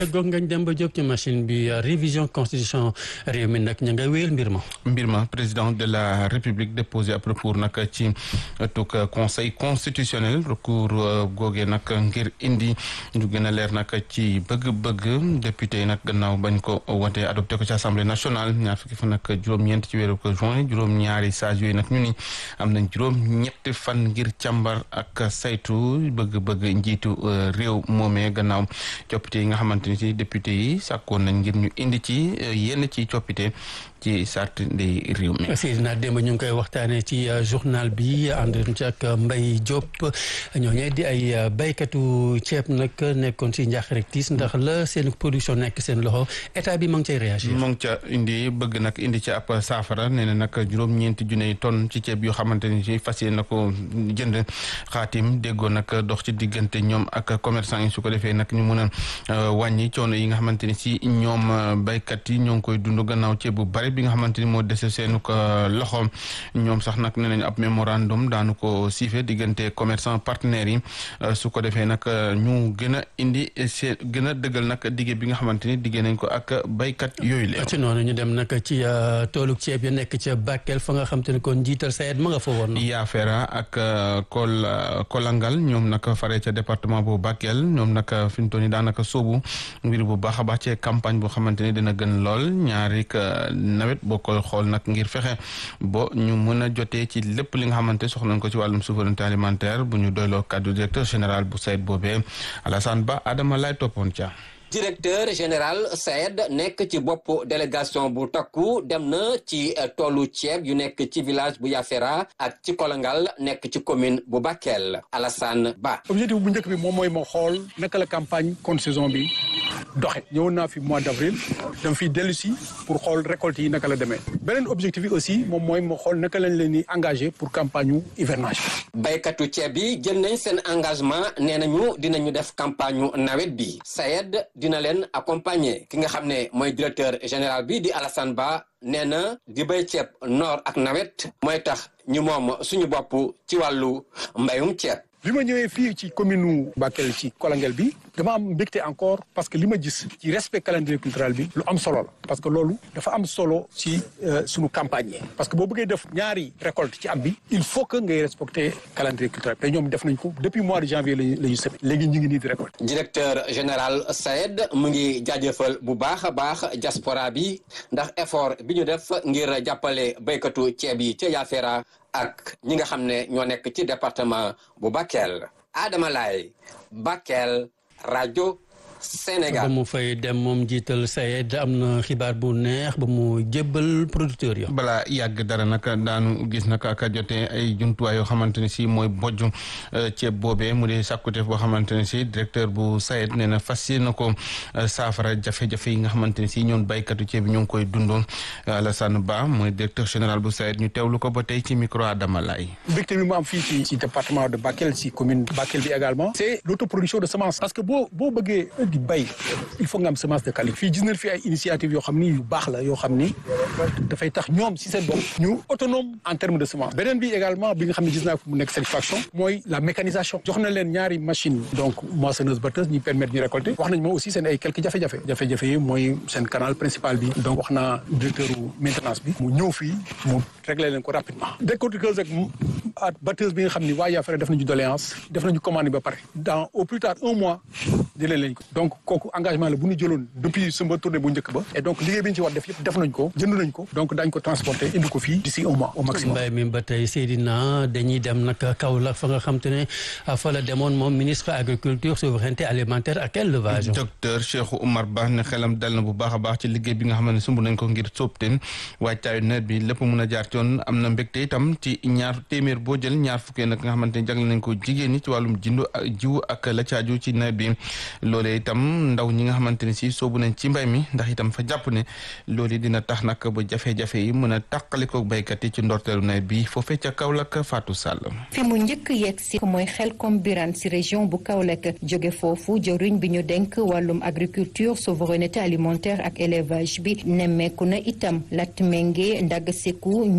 goog ngañ dem ba jóg ci machine bi révision constitution réew mi nag ña nga wéyal mbir ma mbir ma président de la république déposé ab recours nag ci tuk conseil constitutionnel recours googee nag ngir indi lu gën a leer nag ci bëgg-bëgg député yi nag gannaaw bañ ko wote adopté ko ci assemblée nationale ñaar fukki fan nag juróom-ñeent ci weeru ko juin juróom-ñaari sages yooyu nag ñu ni am nañ juróom-ñetti fan ngir càmbar ak saytu bëgg-bëgg njiitu réew moomee gannaaw coppite yi nga xamante ni ci député yi sàkkoon nañ ngir ñu indi ci yenn ci coppite ci sart ndey réew mi. Seydina démb ñu ngi koy waxtaanee ci journal bi ànd ci ak Mbaye Diop ñooñu di ay baykatu ceeb nag nekkoon si njaax rek tiis ndax la seen production nekk seen loxo état bi ma ngi cay réagir. mu ngi ca indi bëgg nag indi ci ab saafara nee na nag juróom-ñeenti junne tonne ci ceeb yoo xamante ni ci fas yéene na ko jënd xaatim déggoo nag dox ci diggante ñoom ak commerçant yi su ko defee nag ñu mën a wàññi coono yi nga xamante ni si ñoom baykat yi ñoo ngi koy dund gannaaw ceeb bu bari bi nga xamante ni moo dese seenu ko loxo ñoom sax nag nee nañu ab mémorandum daanu ko siife diggante commerçant partenaires yi su ko defee nag ñu gën a indi see gën a dëggal nag digge bi nga xamante ni diggee nañ ko ak baykat yooyu la. ci noonu ñu dem nag ci toolu ceeb ya nekk ca Bakel fa nga xam te ne kon njiital sayet ma nga fa woon. Yaafera ak Kol Kolangal ñoom nag fare ca département bu Bakel ñoom nag fi mu toll nii daanaka sóobu mbir bu baax a baax ci campagne boo xamante ni dina gën lool ñaari nawet boo koy xool nag ngir fexe bo ñu mën a jotee ci lépp li nga xamante soxla nañ ko ci wàllum souveraineté alimentaire bu ñu doyloo kaddu directeur général bu SAED boobee Alassane Ba Adama lay toppoon ca directeur général SAED nekk ci bopp délégation bu takku dem na ci toolu ceeb yu nekk ci village bu Yafera ak ci Kolangal nekk ci commune bu Bakel Alassane Ba. objectif bu njëkk bi moom mooy ma xool naka la campagne contre saison bi doxe ñëwoon naa fi mois d' avril dama fiy dellu si pour xool récolte yi naka la demee beneen objectif bi aussi moom mooy ma xool naka lañ leen di engagé pour campagne yu hivernage. baykatu ceeb yi jël nañ seen engagement nee nañu dinañu def campagne nawet bi SAED dina leen accompagner ki nga xam ne mooy directeur général bi di Alassane Ba nee na di bay ceeb noor ak nawet mooy tax ñu moom suñu bopp ci wàllu mbayum ceeb. bi ma ñëwee fii ci commune nu Bakel ci Kolangel bi dama am mbégte encore parce que li ma gis ci respect calendrier cultural bi lu am solo la parce que loolu dafa am solo ci sunu campagne yi parce que boo bëggee def ñaari récolte ci am bi il faut que ngay respecter calendrier culturel te ñoom def nañ ko depuis mois de janvier lañu la ñu semé léegi ñu ngi nii di récolte directeur général SAED mu ngi jaajëfal bu baax a baax diaspora bi ndax effort bi ñu def ngir jàppale béykatu ceeb yi ca Yafera ak ñi nga xam ne ñoo nekk ci département bu Bakel Adama Laye Bakel rajo Sénégal ba mu fay dem moom jiital SAED am na xibaar bu neex ba mu jébbal producteur yo balaa yàgg dara nag daanu gis nag ak jotee ay jumtuwaay yoo xamante ne si mooy bojj ceeb boobee mu di sàkkuteef boo xamante ne si directeur bu SAED nee na fas yéene ko saafara jafe-jafe yi nga xamante ne si ñoom baykatu ceeb bi ñu ngi koy dundoon Alassane Ba mooy directeur général bu SAED ñu teewlu ko ba tey ci micro Adama Laye. mbégte bi mu am fii ci ci département de Bakel ci commune Bakel bi également. c' est l' autoproduction de semence. parce que boo boo bëggee di bay il faut nga am semence de qualité. fii gis nañ fi ay initiative yoo xam ni yu baax la yoo xam ni dafay tax ñoom si seen bopp ñu autonome en terme de semence. beneen bi également bi nga xam ne gis naa ko mu nekk satisfaction. mooy la mécanisation. jox na leen ñaari machine donc moissonneuse batteuse ñuy permettre ñu récolter. wax nañ ma aussi seen ay quelques jafe-jafe. jafe-jafe yi mooy seen canal principal bi. donc wax naa directeur maintenance bi. mu ñëw fii mu réglé leen ko rapidement. décortiqueuse ak ak batteuse bi nga xam ni waa Yafara def nañu doléance def nañu commande ba pare. dans au plus tard un mois jëlee lañ ko. donc kooku engagement la bu ñu jëloon depuis sumba tournée bu njëkk ba. et donc liggéey bi ñu ci war def yëpp def nañ ko jënd nañ ko. donc daañu ko transporter indi ko fii d'ici un mois au maximum. mbay mi ba tey Seydina dañuy dem nag Kaolack fa nga xam te ne fa la demoon moom ministre agriculture souveraineté alimentaire ak élevage. docteur Cheikh Oumar Ba ne xelam dal na bu baax a baax ci liggéey bi nga xam ne sumb nañ ko ngir sóobteen waajtaayu nawet bi lépp mun a jaar ci yoon am na mbégte itam ci ñaar téeméer boo jël ñaar fukkee nag nga xamante ne jagle nañ ko jigéen ñi ci wàllum jindu ak jiwu ak la caaju ci nawet bi loolee itam ndaw ñi nga xamante ne si soobu nañ ci mbay mi ndax itam fa jàpp ne loolu dina tax nag ba jafe-jafe yi mën a tàqaliko baykat yi ci ndorteelu nawet bi foofee ca Kaolack Fatou Sall. fi mu njëkk yegg si mooy xel comme biran si région bu Kaolack jóge foofu jëriñ bi ñu denk wàllum agriculture souveraineté alimentaire ak élevage bi nemmeeku na itam lat ménge ndag seku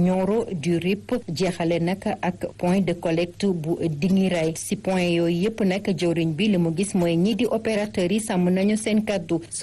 Nioro du Rip jeexale nag ak point de collecte bu Dingiray si point yooyu yëpp nag jëwriñ bi li mu gis mooy ñii di opérateurs yi sàmm nañu seen kàddu